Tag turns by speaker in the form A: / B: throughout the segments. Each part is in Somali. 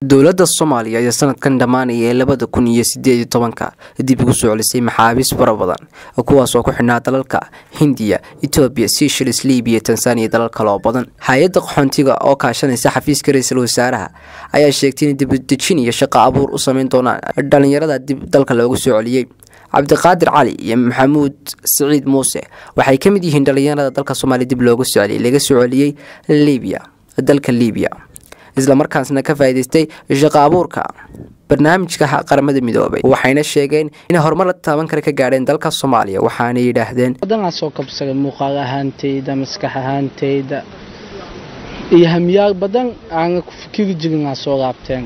A: dowladda soomaaliya ayaa sanadkan dhammaanaya ee labada kun iyo sideed iyo tobanka dib ugu soo celisay maxaabiis fara badan kuwaas oo ku xidhnaa dalalka hindiya etoobiya seychelles libiya tanzaniya iyo dalal kale oo badan hay-adda qaxoontiga oo kaashanaysa xafiiska ra-iisul wasaaraha ayaa sheegtay in dibudejin iyo shaqo abuur u sameyn doonaan dhalinyarada dib dalka loogu soo celiyey cabdiqaadir cali iyo maxamuud siciid muuse waxay ka mid yihiin dhalinyarada dalka soomaaliya dib loogu soo celiyay laga soo celiyey libiya dalka libiya islamarkaasna ka faa'iidaystay shaqo abuurka barnaamijka qaramada midoobay waxayna sheegeen inay horumar la taaban kara ka gaadheen dalka soomaaliya waxaanay yidhaahdeen
B: wadanaa soo kabsaday muuqaal ahaantayda maskax ahaantayda iyo hamiyaal badan aana ku fikiri jirin aa soo laabteen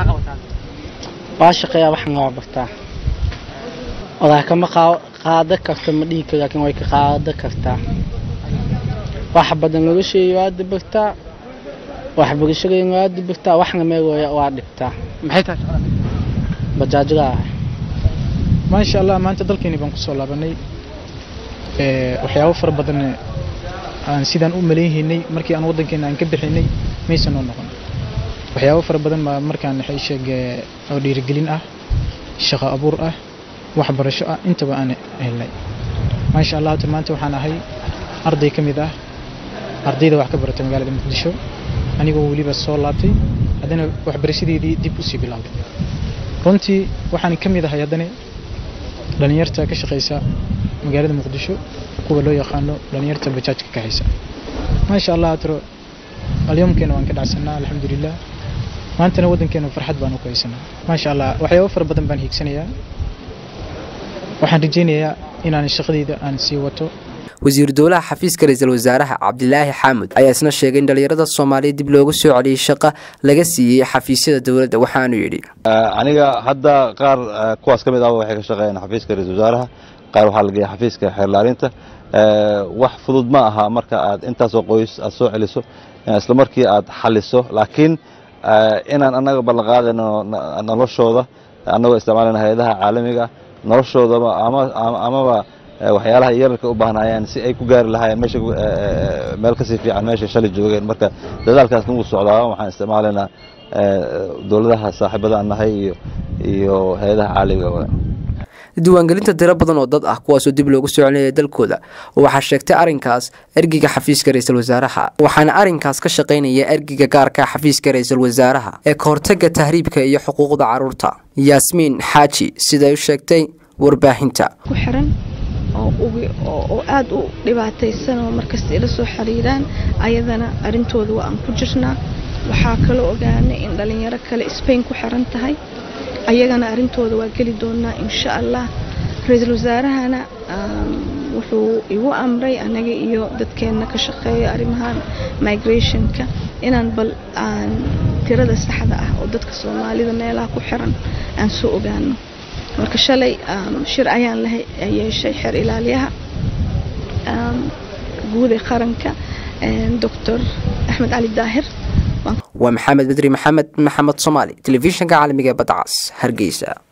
B: waa shaqeeyaa waxaan waa bartaa odaa kama qaado karta ma dhihi karo laakiin way ka qaado kartaa waxa badan nolosheeya waa dabartaa waxbarashadeen waa dibirtaa waxna meel waa dhibtaa
C: maxay tahay
B: bajaajada ah
C: maasha allah maanta dalkeeni baan kusoo laabanay waxyaabo fara badan aan sidaan u malaynhaynay markii aan waddankeena aan ka bixinay maysan noo noqon waxyaabo fara badan baa markaan waxay sheeg oo dhiirigelin ah shaqo abuur ah waxbarasho ah intaba aan helnay maasha allah hata maanta waxaan ahay arday ka mid ah ardayda wax ka barata magaalada muqdisho anigoo weliba soo laabtay haddana waxbarashadeedii dib usii bilaabay runtii waxaan ka mid ahay haddana dhallinyarta ka shaqaysa magaalada muqdisho kuwa loo yaqaano dhallinyarta bajaajka kaxaysa maasha allah atro alyomkeena waan ka dhacsanaa alxamdulilah maantana waddankeena farxad baan u haysanaa maasha allah waxyaabo fara badan baan hiigsanayaa waxaan rajaynayaa inaan shaqadeyda aan sii wato
A: wasiiru dowlaha xafiiska ra-iisul wasaaraha cabdilaahi xaamud ayaa isna sheegay in dhalinyarada soomaaliya dib loogu soo celiyey shaqa laga siiyey xafiisyada dowladda waxaanu yidhi
D: aniga hadda qaar kuwaas ka mid ah waxay ka shaqeeyaan xafiiska ra-isul wasaaraha qaar waxaa la geeya xafiiska xeerlaalinta wax fudud ma aha marka aad intaasoo qoys aad soo celiso isla markii aad xaliso laakiin inaan annaga ballanqaadayno noloshooda annagoo isticmaalayna hay-adaha caalamiga noloshoodaba amaba waxyaalaha yararka u baahnaayeen si ay ku gaari lahaayeen meesha meel kasii fiican meesha shalay joogeen marka dadaalkaasna wuu socdaa waxaan isticmaalaynaa dowladaha saaxiibada aan nahay iyo iyo hay-adaha caalamiga
A: diiwaangelinta tiro badan oo dad ah kuwaasoo dib loogu soo celinaya dalkooda waxaa sheegtay arrinkaas ergiga xafiiska ra-iisul wasaaraha waxaana arrinkaas ka shaqaynaya ergiga gaarka xafiiska ra-iisul wasaaraha ee kahortaga tahriibka iyo xuquuqda caruurta yaasmiin xaaji siday u sheegtay warbaahinta
E: oo aada u dhibaataysan oo markasta ila soo xiriiraan ayadana arrintooda waa aan ku jirnaa waxaa kaloo ogaanay in dhalinyaro kale sbain ku xiran tahay ayagana arrintooda waa geli doonaa insha allah ra-iisul wasaarahana wuxuu igu amray anaga iyo dadkeenna ka shaqeeya arrimahan migrationka inaan bal aan tirada saxda ah oo dadka soomaalida meelaha ku xiran aan soo ogaano marka shalay shir ayaan la yeeshay xeer ilaaliyaha guud ee qaranka doctor axmed cali daahir
A: waa maxamed bedri maxamed maxamed soomaali telefishinka caalamiga ee badcas hargeysa